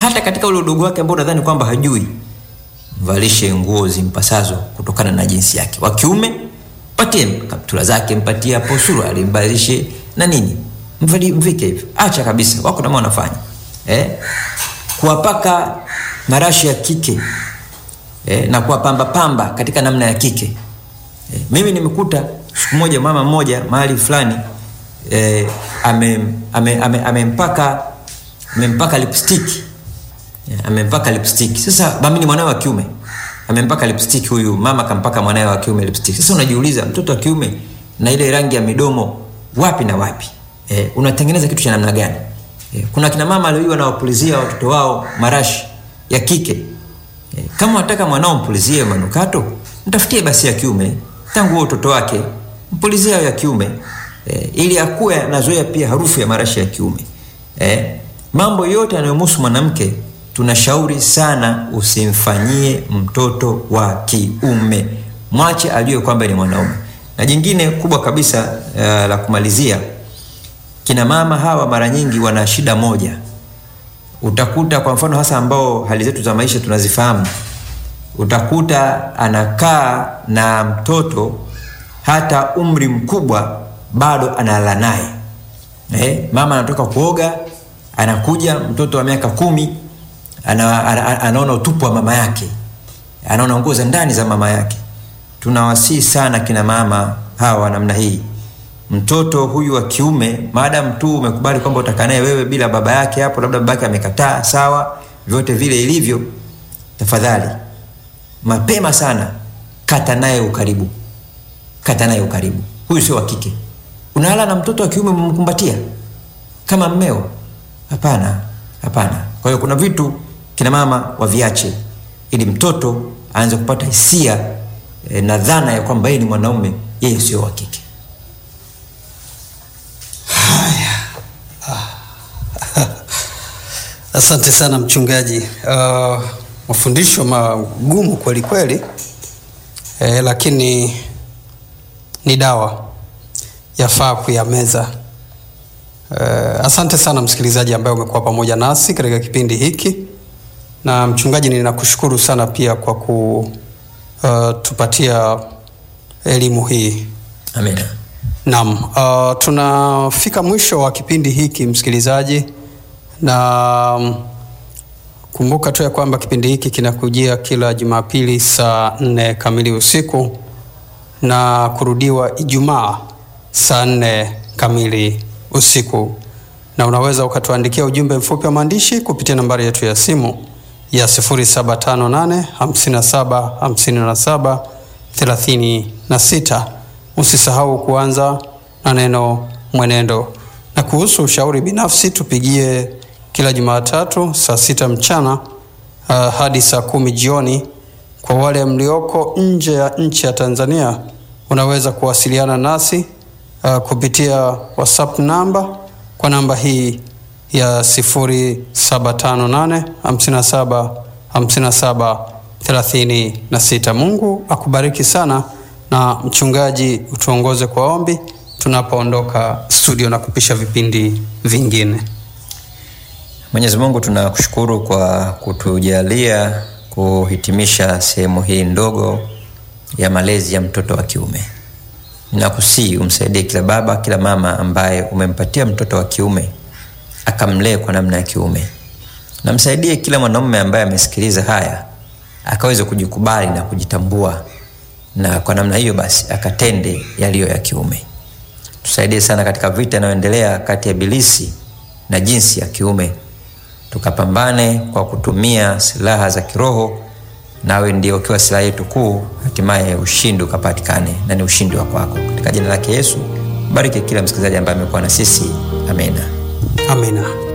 hata katika ule udogo wake ambao unadhani kwamba hajui mvalishe nguo zimpasazo kutokana na jinsi yake wa kiume patie kaptula zake mpatie hapo suruali mbalishe na nini mvali mvike hivyo acha kabisa wako nama wanafanya eh? kuwapaka marashi ya kike eh? na kuwapamba pamba katika namna ya kike eh? mimi nimekuta siku moja mama mmoja mahali fulani eh, amempaka ame, ame, amempaka amempaka lipstick Yeah, amempaka lipstick. Sasa mami ni mwanawe wa kiume. Amempaka lipstick huyu mama kampaka mwanawe wa kiume lipstick. Sasa unajiuliza mtoto wa kiume na ile rangi ya midomo wapi na wapi? Eh, unatengeneza kitu cha namna gani? Eh, kuna kina mama leo wanawapulizia watoto wao marashi ya kike. Eh, kama unataka mwanao mpulizie manukato, mtafutie basi ya kiume tangu huo utoto wake, mpulizie ya kiume eh, ili akue anazoea pia harufu ya marashi ya kiume. Eh, mambo yote yanayomhusu mwanamke tunashauri sana usimfanyie mtoto wa kiume mwache ajue kwamba ni mwanaume na jingine kubwa kabisa uh, la kumalizia kina mama hawa mara nyingi wana shida moja utakuta kwa mfano hasa ambao hali zetu za maisha tunazifahamu utakuta anakaa na mtoto hata umri mkubwa bado analala naye eh, mama anatoka kuoga anakuja mtoto wa miaka kumi ana, ana, anaona utupu wa mama yake anaona nguo za ndani za mama yake tunawasii sana kina mama hawa namna hii mtoto huyu wa kiume maadam tu umekubali kwamba utakaa naye wewe bila baba yake hapo labda baba yake amekataa sawa vyote vile ilivyo tafadhali mapema sana kata naye ukaribu kata naye ukaribu huyu sio wa kike unalala na mtoto wa kiume umemkumbatia kama mmeo hapana hapana kwa hiyo kuna vitu kina mama waviache ili mtoto aanze kupata hisia e, na dhana ya kwamba yeye ni mwanaume yeye sio wa kike asante sana mchungaji uh, mafundisho magumu kweli kweli eh, lakini ni dawa yafaa kuyameza Uh, asante sana msikilizaji ambaye umekuwa pamoja nasi katika kipindi hiki na mchungaji ninakushukuru sana pia kwa kutupatia uh, elimu hii amina naam uh, tunafika mwisho wa kipindi hiki msikilizaji na um, kumbuka tu ya kwamba kipindi hiki kinakujia kila jumapili saa nne kamili usiku na kurudiwa ijumaa saa nne kamili usiku na unaweza ukatuandikia ujumbe mfupi wa maandishi kupitia nambari yetu ya simu ya 758575736 usisahau kuanza na neno mwenendo na kuhusu ushauri binafsi tupigie kila jumatatu saa sita mchana uh, hadi saa kumi jioni kwa wale mlioko nje ya nchi ya tanzania unaweza kuwasiliana nasi uh, kupitia whatsapp namba kwa namba hii ya 758575736 mungu akubariki sana na mchungaji utuongoze kwa ombi tunapoondoka studio na kupisha vipindi vingine mwenyezi mungu tunakushukuru kwa kutujalia kuhitimisha sehemu hii ndogo ya malezi ya mtoto wa kiume nakusii umsaidie kila baba kila mama ambaye umempatia mtoto wa kiume akamlee kwa namna ya kiume namsaidie kila mwanaume ambaye amesikiliza haya akaweze kujikubali na kujitambua na kwa namna hiyo basi akatende yaliyo ya kiume tusaidie sana katika vita inayoendelea kati ya bilisi na jinsi ya kiume tukapambane kwa kutumia silaha za kiroho nawe ndio ukiwa silaha yetu kuu hatimaye ushindi ukapatikane na ni ushindi wa kwako katika jina lake yesu bariki kila msikilizaji ambaye amekuwa na sisi amena amina